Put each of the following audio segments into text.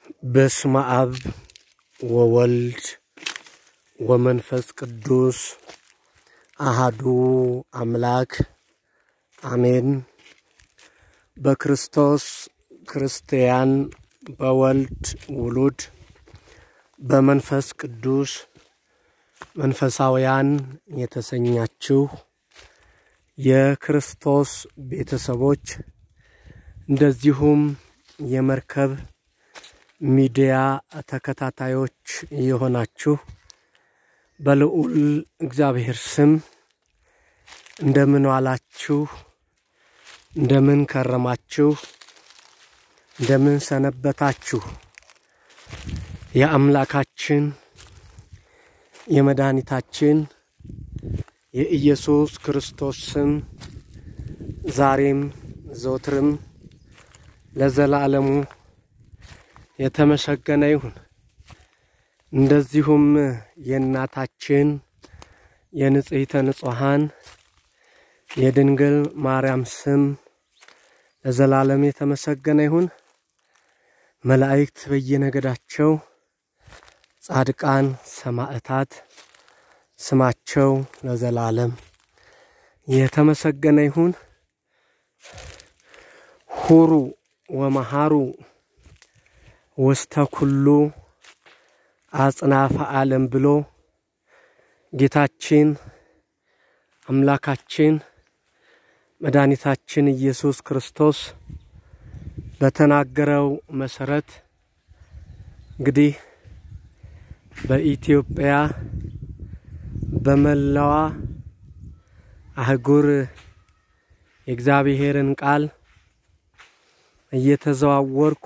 በስመ አብ ወወልድ ወመንፈስ ቅዱስ አሃዱ አምላክ አሜን። በክርስቶስ ክርስቲያን፣ በወልድ ውሉድ፣ በመንፈስ ቅዱስ መንፈሳውያን የተሰኛችሁ የክርስቶስ ቤተሰቦች እንደዚሁም የመርከብ ሚዲያ ተከታታዮች የሆናችሁ በልዑል እግዚአብሔር ስም እንደምን ዋላችሁ? እንደምን ከረማችሁ? እንደምን ሰነበታችሁ? የአምላካችን የመድኃኒታችን የኢየሱስ ክርስቶስ ስም ዛሬም ዘወትርም ለዘላለሙ የተመሰገነ ይሁን። እንደዚሁም የእናታችን የንጽሕተ ንጹሐን የድንግል ማርያም ስም ለዘላለም የተመሰገነ ይሁን። መላእክት በየነገዳቸው፣ ጻድቃን፣ ሰማዕታት ስማቸው ለዘላለም የተመሰገነ ይሁን። ሁሩ ወመሃሩ ውስተ ኩሉ አጽናፈ ዓለም ብሎ ጌታችን አምላካችን መድኃኒታችን ኢየሱስ ክርስቶስ በተናገረው መሰረት እንግዲህ በኢትዮጵያ በመላዋ አህጉር የእግዚአብሔርን ቃል እየተዘዋወርኩ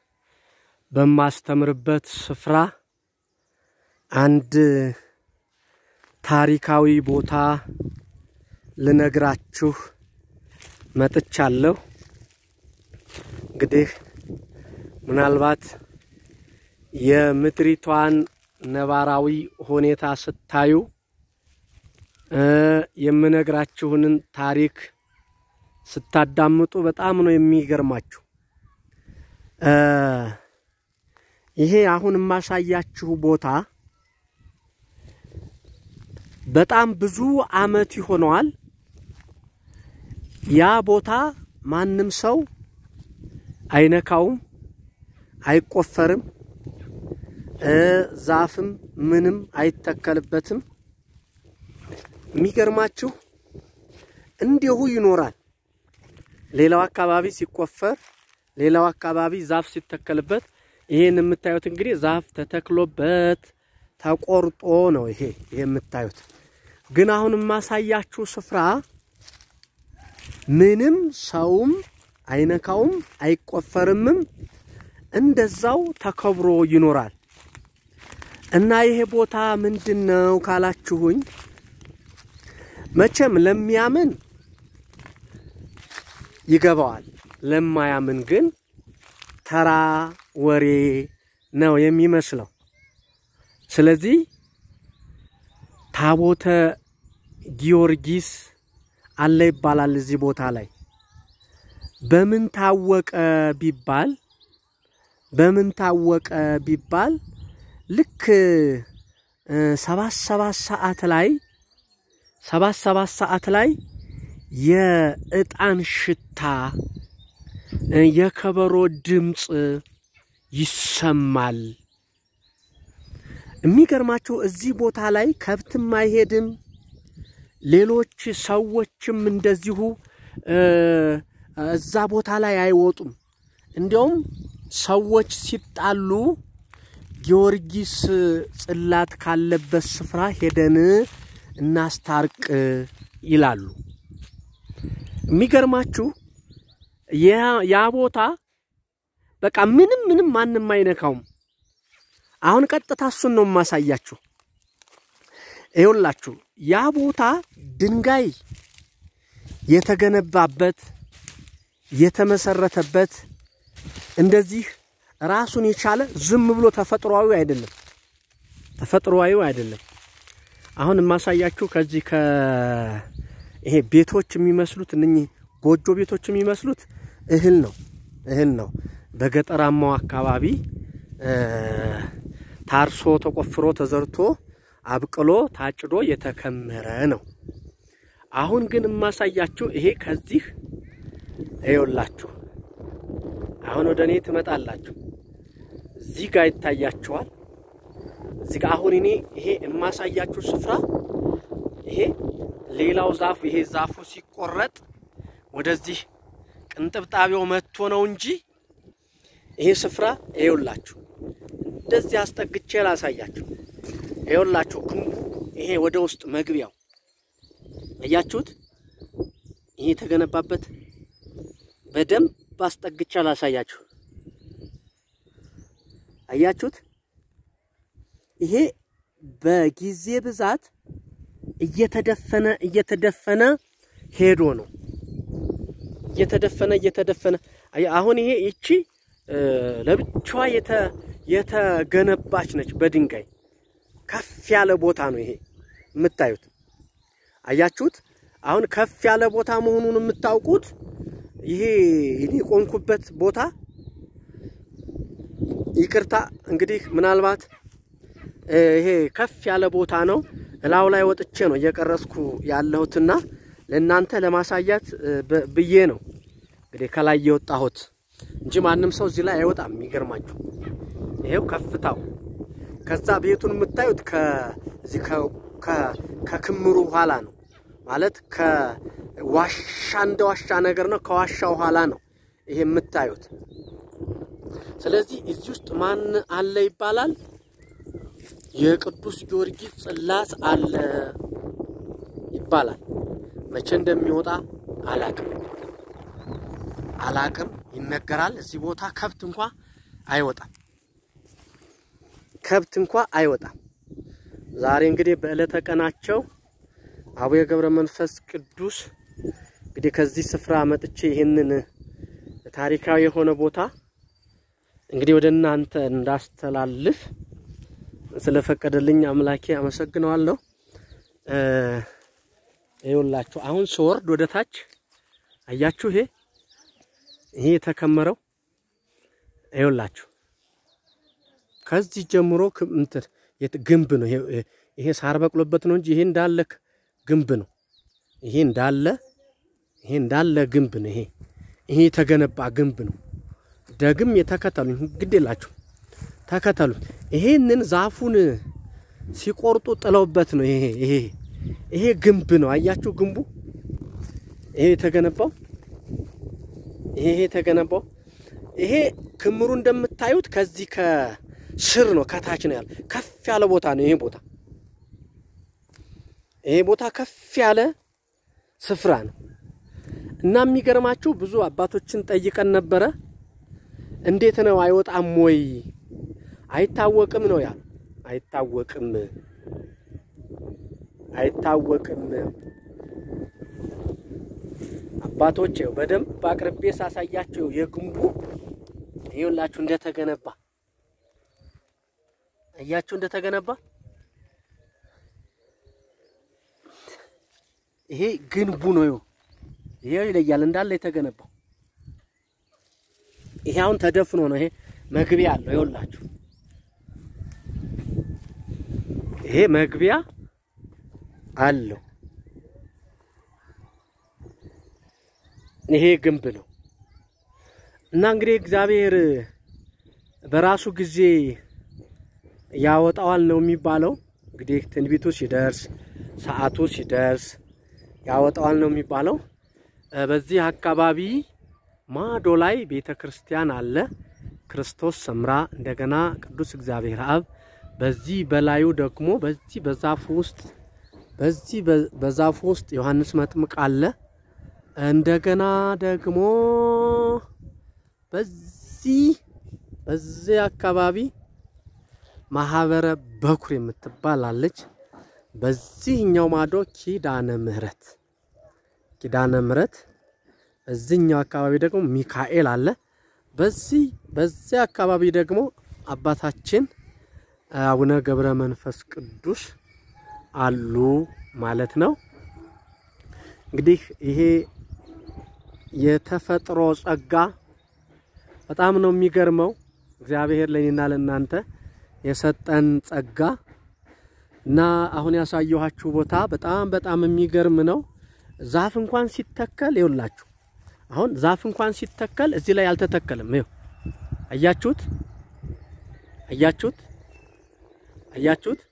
በማስተምርበት ስፍራ አንድ ታሪካዊ ቦታ ልነግራችሁ መጥቻለሁ። እንግዲህ ምናልባት የምድሪቷን ነባራዊ ሁኔታ ስታዩ የምነግራችሁንን ታሪክ ስታዳምጡ በጣም ነው የሚገርማችሁ። ይሄ አሁን የማሳያችሁ ቦታ በጣም ብዙ ዓመት ይሆነዋል። ያ ቦታ ማንም ሰው አይነካውም፣ አይቆፈርም፣ ዛፍም ምንም አይተከልበትም። የሚገርማችሁ እንዲሁ ይኖራል። ሌላው አካባቢ ሲቆፈር፣ ሌላው አካባቢ ዛፍ ሲተከልበት ይሄን የምታዩት እንግዲህ ዛፍ ተተክሎበት ተቆርጦ ነው። ይሄ ይሄ የምታዩት ግን አሁን የማሳያችሁ ስፍራ ምንም ሰውም አይነካውም፣ አይቆፈርምም፣ እንደዛው ተከብሮ ይኖራል። እና ይሄ ቦታ ምንድን ነው ካላችሁኝ መቼም ለሚያምን ይገባዋል፣ ለማያምን ግን ተራ ወሬ ነው የሚመስለው። ስለዚህ ታቦተ ጊዮርጊስ አለ ይባላል እዚህ ቦታ ላይ። በምን ታወቀ ቢባል በምን ታወቀ ቢባል ልክ ሰባት ሰባት ሰዓት ላይ ሰባት ሰባት ሰዓት ላይ የዕጣን ሽታ የከበሮ ድምፅ ይሰማል። የሚገርማችሁ እዚህ ቦታ ላይ ከብትም አይሄድም፣ ሌሎች ሰዎችም እንደዚሁ እዛ ቦታ ላይ አይወጡም። እንዲያውም ሰዎች ሲጣሉ ጊዮርጊስ ጽላት ካለበት ስፍራ ሄደን እናስታርቅ ይላሉ። የሚገርማችሁ ያ ቦታ በቃ ምንም ምንም ማንም አይነካውም። አሁን ቀጥታ እሱን ነው የማሳያችሁ። ይኸውላችሁ ያ ቦታ ድንጋይ የተገነባበት የተመሰረተበት እንደዚህ ራሱን የቻለ ዝም ብሎ ተፈጥሯዊ አይደለም፣ ተፈጥሯዊ አይደለም። አሁን የማሳያችሁ ከዚህ ከ ይሄ ቤቶች የሚመስሉት እነኚህ ጎጆ ቤቶች የሚመስሉት እህል ነው እህል ነው። በገጠራማው አካባቢ ታርሶ ተቆፍሮ ተዘርቶ አብቅሎ ታጭዶ የተከመረ ነው። አሁን ግን የማሳያችሁ ይሄ ከዚህ ይኸውላችሁ፣ አሁን ወደ እኔ ትመጣላችሁ። እዚህ ጋር ይታያችኋል። እዚህ ጋር አሁን እኔ ይሄ የማሳያችሁ ስፍራ ይሄ ሌላው ዛፉ ይሄ ዛፉ ሲቆረጥ ወደዚህ ቅንጥብጣቢው መጥቶ ነው እንጂ ይሄ ስፍራ ይኸውላችሁ፣ እንደዚህ አስጠግቼ ላሳያችሁ። ይኸውላችሁ ግንቡ ይሄ ወደ ውስጥ መግቢያው አያችሁት? ይሄ የተገነባበት በደንብ አስጠግቼ ላሳያችሁ። አያችሁት? ይሄ በጊዜ ብዛት እየተደፈነ እየተደፈነ ሄዶ ነው እየተደፈነ እየተደፈነ አሁን ይሄ ይቺ ለብቻዋ የተገነባች ነች በድንጋይ ከፍ ያለ ቦታ ነው ይሄ የምታዩት። አያችሁት? አሁን ከፍ ያለ ቦታ መሆኑን የምታውቁት ይሄ እኔ ቆንኩበት ቦታ ይቅርታ እንግዲህ ምናልባት ይሄ ከፍ ያለ ቦታ ነው። እላው ላይ ወጥቼ ነው እየቀረስኩ ያለሁትና ለእናንተ ለማሳያት ብዬ ነው እንግዲህ ከላይ የወጣሁት እንጂ ማንም ሰው እዚህ ላይ አይወጣም። የሚገርማችሁ ይሄው ከፍታው ከዛ ቤቱን የምታዩት ከዚህ ከክምሩ ኋላ ነው ማለት ከዋሻ እንደ ዋሻ ነገር ነው። ከዋሻው ኋላ ነው ይሄ የምታዩት። ስለዚህ እዚህ ውስጥ ማን አለ ይባላል? የቅዱስ ጊዮርጊስ ጽላት አለ ይባላል። መቼ እንደሚወጣ አላቅም አላቅም፣ ይነገራል። እዚህ ቦታ ከብት እንኳ አይወጣም፣ ከብት እንኳ አይወጣም። ዛሬ እንግዲህ በዕለተ ቀናቸው አቡነ ገብረ መንፈስ ቅዱስ እንግዲህ ከዚህ ስፍራ መጥቼ ይህንን ታሪካዊ የሆነ ቦታ እንግዲህ ወደ እናንተ እንዳስተላልፍ ስለፈቀደልኝ አምላኬ አመሰግነዋለሁ። ይኸውላችሁ አሁን ስወርድ ወደ ታች አያችሁ፣ ይሄ ይሄ የተከመረው ይኸውላችሁ ከዚህ ጀምሮ እንትን ግንብ ነው። ይሄ ሳር በቅሎበት ነው እንጂ ይሄ እንዳለ ግንብ ነው። ይሄ እንዳለ ይሄ እንዳለ ግንብ ነው። ይሄ ይሄ የተገነባ ግንብ ነው። ደግም የተከተሉኝ ግድ የላችሁ ተከተሉ። ይሄንን ዛፉን ሲቆርጡ ጥለውበት ነው። ይሄ ይሄ ይሄ ግንብ ነው። አያችሁ ግንቡ ይሄ የተገነባው ይሄ የተገነባው ይሄ ክምሩ እንደምታዩት ከዚህ ከስር ነው ከታች ነው ያለ ከፍ ያለ ቦታ ነው። ይሄ ቦታ ይሄ ቦታ ከፍ ያለ ስፍራ ነው እና የሚገርማችሁ ብዙ አባቶችን ጠይቀን ነበረ። እንዴት ነው አይወጣም ወይ አይታወቅም ነው ያሉ። አይታወቅም አይታወቅም። አባቶች ይኸው በደንብ አቅርቤ ሳሳያቸው የግንቡ ይኸውላችሁ እንደተገነባ እያችሁ እንደተገነባ ይሄ ግንቡ ነው። ይኸው ይሄ ይለያል እንዳለ የተገነባው ይሄ አሁን ተደፍኖ ነው። ይሄ መግቢያ አለው። ይኸውላችሁ ይሄ መግቢያ አለው። ይሄ ግንብ ነው እና እንግዲህ እግዚአብሔር በራሱ ጊዜ ያወጣዋል ነው የሚባለው። እንግዲህ ትንቢቱ ሲደርስ ሰዓቱ ሲደርስ ያወጣዋል ነው የሚባለው። በዚህ አካባቢ ማዶ ላይ ቤተ ክርስቲያን አለ፣ ክርስቶስ ሰምራ፣ እንደገና ቅዱስ እግዚአብሔር አብ። በዚህ በላዩ ደግሞ በዚህ በዛፉ ውስጥ በዚህ በዛፉ ውስጥ ዮሐንስ መጥምቅ አለ። እንደገና ደግሞ በዚህ በዚህ አካባቢ ማህበረ በኩር የምትባል አለች። በዚህኛው ማዶ ኪዳነ ምሕረት ኪዳነ ምሕረት እዚህኛው አካባቢ ደግሞ ሚካኤል አለ። በዚህ በዚህ አካባቢ ደግሞ አባታችን አቡነ ገብረ መንፈስ ቅዱስ አሉ ማለት ነው። እንግዲህ ይሄ የተፈጥሮ ጸጋ በጣም ነው የሚገርመው። እግዚአብሔር ለእኔና ለእናንተ የሰጠን ጸጋ እና አሁን ያሳየኋችሁ ቦታ በጣም በጣም የሚገርም ነው። ዛፍ እንኳን ሲተከል ይውላችሁ፣ አሁን ዛፍ እንኳን ሲተከል እዚህ ላይ አልተተከለም። ይኸው አያችሁት? አያችሁት? አያችሁት?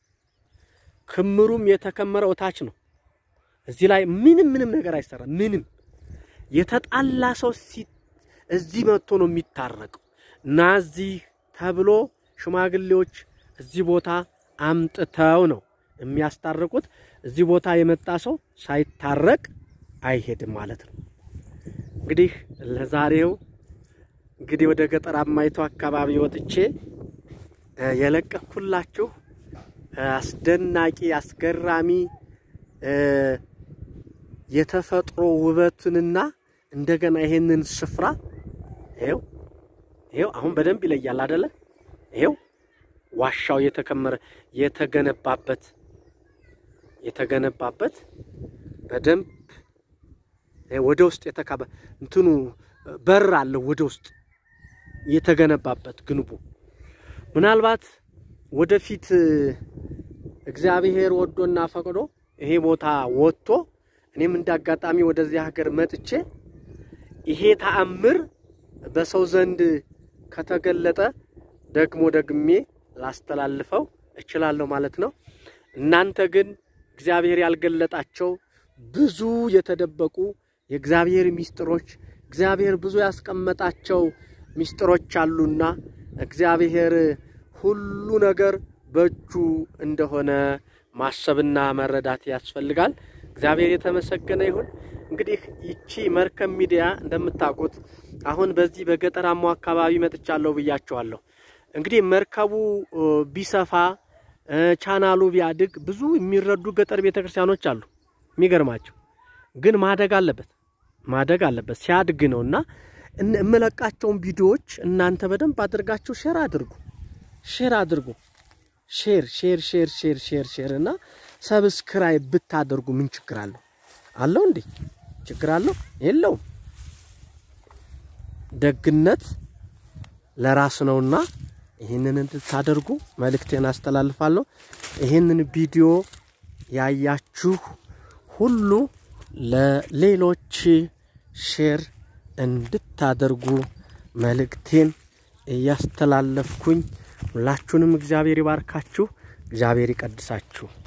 ክምሩም የተከመረው ታች ነው። እዚህ ላይ ምንም ምንም ነገር አይሰራም። ምንም የተጣላ ሰው እዚህ መጥቶ ነው የሚታረቀው። እና እዚህ ተብሎ ሽማግሌዎች እዚህ ቦታ አምጥተው ነው የሚያስታርቁት። እዚህ ቦታ የመጣ ሰው ሳይታረቅ አይሄድም ማለት ነው። እንግዲህ ለዛሬው እንግዲህ ወደ ገጠራማይቱ አካባቢ ወጥቼ የለቀኩላችሁ አስደናቂ አስገራሚ የተፈጥሮ ውበትንና እንደገና ይሄንን ስፍራ ይሄው ይሄው አሁን በደንብ ይለያል አይደለ? ይሄው ዋሻው የተከመረ የተገነባበት የተገነባበት በደንብ ወደ ውስጥ የተካበ እንትኑ በር አለው ወደ ውስጥ የተገነባበት ግንቡ ምናልባት ወደፊት እግዚአብሔር ወዶና ፈቅዶ ይሄ ቦታ ወጥቶ እኔም እንዳጋጣሚ ወደዚህ ሀገር መጥቼ ይሄ ተአምር በሰው ዘንድ ከተገለጠ ደግሞ ደግሜ ላስተላልፈው እችላለሁ ማለት ነው። እናንተ ግን እግዚአብሔር ያልገለጣቸው ብዙ የተደበቁ የእግዚአብሔር ሚስጥሮች እግዚአብሔር ብዙ ያስቀመጣቸው ሚስጥሮች አሉና እግዚአብሔር ሁሉ ነገር በእጁ እንደሆነ ማሰብና መረዳት ያስፈልጋል። እግዚአብሔር የተመሰገነ ይሁን። እንግዲህ ይቺ መርከብ ሚዲያ እንደምታውቁት አሁን በዚህ በገጠራማው አካባቢ መጥቻለሁ ብያቸዋለሁ። እንግዲህ መርከቡ ቢሰፋ ቻናሉ ቢያድግ ብዙ የሚረዱ ገጠር ቤተ ክርስቲያኖች አሉ። የሚገርማቸው ግን ማደግ አለበት ማደግ አለበት ሲያድግ ነው እና የምለቃቸውን ቪዲዮዎች እናንተ በደንብ አድርጋችሁ ሼር አድርጉ ሼር አድርጉ ሼር ሼር ሼር ሼር ሼር ሼር እና ሰብስክራይብ ብታደርጉ ምን ችግር አለው? አለው እንዴ? ችግር አለው? የለውም። ደግነት ለራስ ነውና ይህንን እንድታደርጉ መልእክቴን አስተላልፋለሁ። ይህንን ቪዲዮ ያያችሁ ሁሉ ለሌሎች ሼር እንድታደርጉ መልእክቴን እያስተላለፍኩኝ ሁላችሁንም እግዚአብሔር ይባርካችሁ፣ እግዚአብሔር ይቀድሳችሁ።